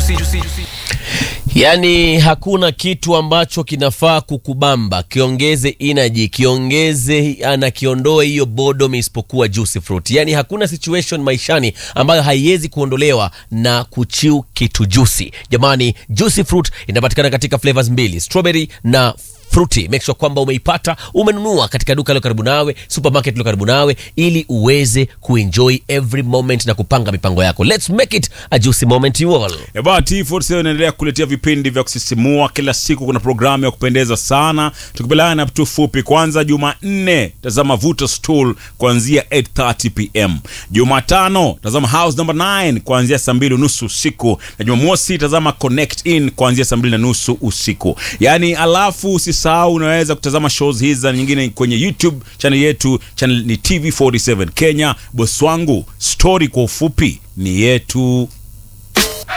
Yaani hakuna kitu ambacho kinafaa kukubamba, kiongeze energy, kiongeze na kiondoe hiyo boredom isipokuwa juicy fruit. Yaani hakuna situation maishani ambayo haiwezi kuondolewa na kuchiu kitu juicy. Jamani, juicy fruit inapatikana katika flavors mbili, strawberry na fruity. Make sure kwamba umeipata, umenunua katika duka lilo karibu nawe, supermarket lilo karibu nawe, ili uweze kuenjoy every moment na kupanga mipango yako. Let's make it a juicy moment you all. Eba T47 inaendelea kuletea vipindi vya kusisimua kila siku. Kuna programu ya kupendeza sana, tukipelana tu fupi. Kwanza Jumanne tazama Vuta Stool kuanzia 8:30 pm. Jumatano tazama House number 9 kuanzia saa mbili nusu usiku, na Jumamosi tazama Connect In kuanzia saa mbili na nusu usiku. Yani alafu usisahau, unaweza kutazama shows hizi na nyingine kwenye YouTube channel yetu, channel ni TV47 Kenya. Boss wangu, story kwa ufupi ni yetu.